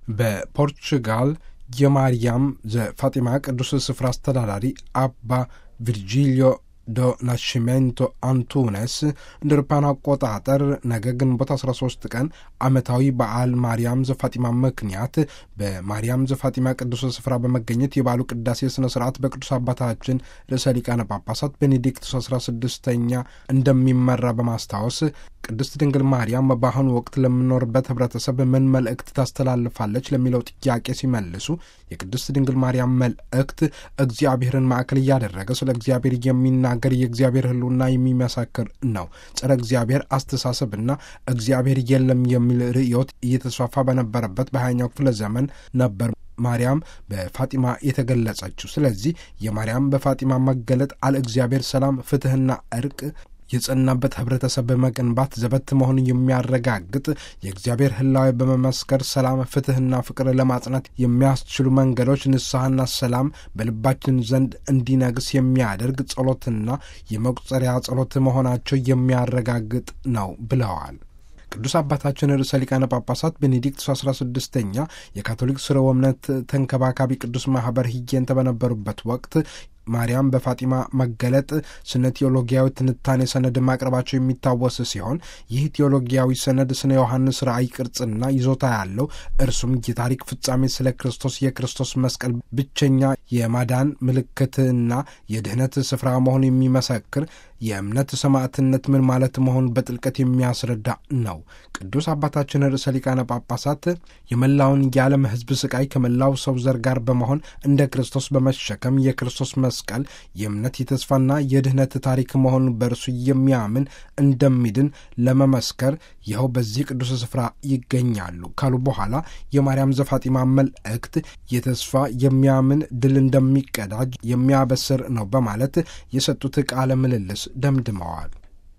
በፖርቹጋል የማርያም ዘፋጢማ ቅዱስ ስፍራ አስተዳዳሪ አባ ቪርጂሊዮ ዶ ናሽሜንቶ አንቱነስ እንደ አውሮፓውያን አቆጣጠር ነገ ግንቦት 13 ቀን ዓመታዊ በዓል ማርያም ዘፋጢማ ምክንያት በማርያም ዘፋጢማ ቅዱስ ስፍራ በመገኘት የበዓሉ ቅዳሴ ስነ ስርዓት በቅዱስ አባታችን ርዕሰ ሊቃነ ጳጳሳት ቤኔዲክቱስ 16ኛ እንደሚመራ በማስታወስ ቅድስት ድንግል ማርያም በአሁኑ ወቅት ለምኖርበት ህብረተሰብ ምን መልእክት ታስተላልፋለች ለሚለው ጥያቄ ሲመልሱ የቅድስት ድንግል ማርያም መልእክት እግዚአብሔርን ማዕከል እያደረገ ስለ እግዚአብሔር የሚናገር የእግዚአብሔር ሕልውና የሚመሰክር ነው። ጸረ እግዚአብሔር አስተሳሰብና እግዚአብሔር የለም የሚል ርዕዮት እየተስፋፋ በነበረበት በሀያኛው ክፍለ ዘመን ነበር ማርያም በፋጢማ የተገለጸችው። ስለዚህ የማርያም በፋጢማ መገለጥ አለ እግዚአብሔር ሰላም፣ ፍትህና እርቅ የጸናበት ህብረተሰብ በመገንባት ዘበት መሆኑን የሚያረጋግጥ የእግዚአብሔር ህላዊ በመመስከር ሰላም፣ ፍትህና ፍቅር ለማጽናት የሚያስችሉ መንገዶች ንስሐና ሰላም በልባችን ዘንድ እንዲነግስ የሚያደርግ ጸሎትና የመቁጠሪያ ጸሎት መሆናቸው የሚያረጋግጥ ነው ብለዋል። ቅዱስ አባታችን ርዕሰ ሊቃነ ጳጳሳት ቤኔዲክቱስ አስራ ስድስተኛ የካቶሊክ ስርወ እምነት ተንከባካቢ ቅዱስ ማህበር ሂጌንተ በነበሩበት ወቅት ማርያም በፋጢማ መገለጥ ስነ ቴዎሎጊያዊ ትንታኔ ሰነድ ማቅረባቸው የሚታወስ ሲሆን ይህ ቴዎሎጊያዊ ሰነድ ስነ ዮሐንስ ራእይ ቅርጽና ይዞታ ያለው እርሱም የታሪክ ፍጻሜ ስለ ክርስቶስ የክርስቶስ መስቀል ብቸኛ የማዳን ምልክትና የድህነት ስፍራ መሆን የሚመሰክር የእምነት ሰማዕትነት ምን ማለት መሆን በጥልቀት የሚያስረዳ ነው። ቅዱስ አባታችን ርዕሰ ሊቃነ ጳጳሳት የመላውን የዓለም ሕዝብ ስቃይ ከመላው ሰው ዘር ጋር በመሆን እንደ ክርስቶስ በመሸከም የክርስቶስ መስቀል የእምነት የተስፋና የድህነት ታሪክ መሆኑን በእርሱ የሚያምን እንደሚድን ለመመስከር ይኸው በዚህ ቅዱስ ስፍራ ይገኛሉ ካሉ በኋላ የማርያም ዘፋጢማ መልእክት የተስፋ የሚያምን ድል እንደሚቀዳጅ የሚያበስር ነው በማለት የሰጡት ቃለ ምልልስ ደምድመዋል።